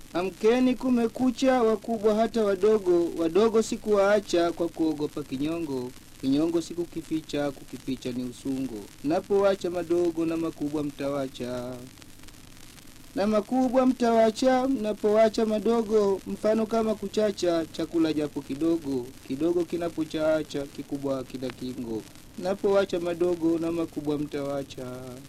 Amkeni, kumekucha, wakubwa hata wadogo. Wadogo sikuwaacha kwa kuogopa kinyongo. Kinyongo sikukificha, kukificha ni usungo. Napowacha madogo na makubwa mtawacha, na makubwa mtawacha. Mnapowacha madogo, mfano kama kuchacha chakula japo kidogo. Kidogo kinapochaacha, kikubwa kila kingo. Napowacha madogo na makubwa mtawacha.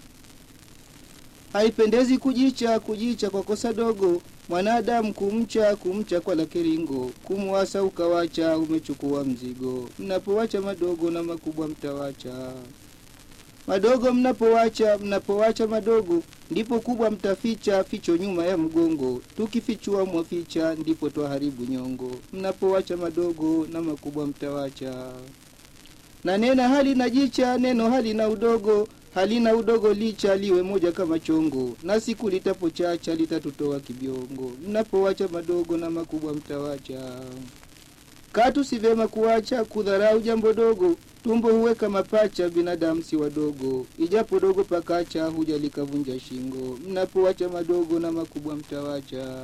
Haipendezi kujicha, kujicha kwa kosa dogo. Mwanadamu kumcha, kumcha kwa la kiringo. Kumwasa ukawacha, umechukua mzigo. Mnapowacha madogo na makubwa mtawacha. Madogo mnapowacha, mnapowacha madogo, ndipo kubwa mtaficha, ficho nyuma ya mgongo. Tukifichua mwaficha, ndipo twaharibu nyongo. Mnapowacha madogo na makubwa mtawacha. Na nena hali na jicha, neno hali na udogo halina udogo licha liwe moja kama chongo, na siku litapochacha litatutoa kibiongo. Mnapowacha madogo na makubwa mtawacha. Katu si vyema kuwacha kudharau jambo dogo, tumbo huweka mapacha, binadamu si wadogo. Ijapo dogo pakacha, huja likavunja shingo. Mnapowacha madogo na makubwa mtawacha.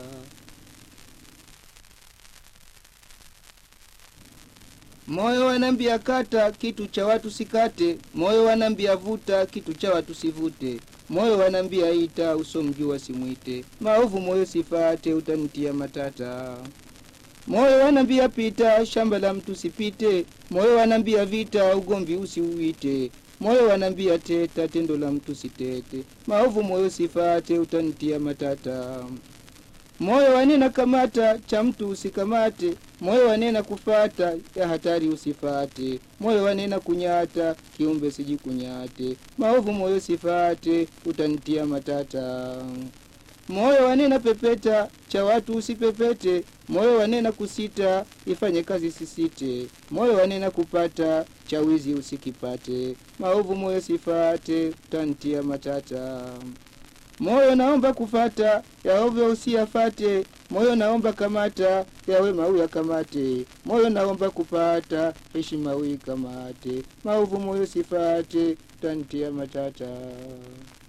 Moyo wanambia kata, kitu cha watu sikate. Moyo wanambia vuta, kitu cha watu sivute. Moyo wanambia ita, usomjua simwite. Maovu moyo sifate, utanitia matata. Moyo wanambia pita, shamba la mtu sipite. Moyo wanambia vita, ugomvi usiuite. Moyo wanambia teta, tendo la mtu sitete. Maovu moyo sifate, utanitia matata. Moyo wanena kamata, cha mtu usikamate. Moyo wanena kufata, ya hatari usifate. Moyo wanena kunyata, kiumbe sijikunyate. Maovu moyo sifate, utanitia matata. Moyo wanena pepeta, cha watu usipepete. Moyo wanena kusita, ifanye kazi sisite. Moyo wanena kupata, cha wizi usikipate. Maovu moyo sifate, utanitia matata. Moyo naomba kufata, ya ovyo usiyafate. Moyo naomba kamata, ya wema uyakamate. Moyo naomba kupata, heshima uikamate. Maovu moyo sifate, utanitia matata.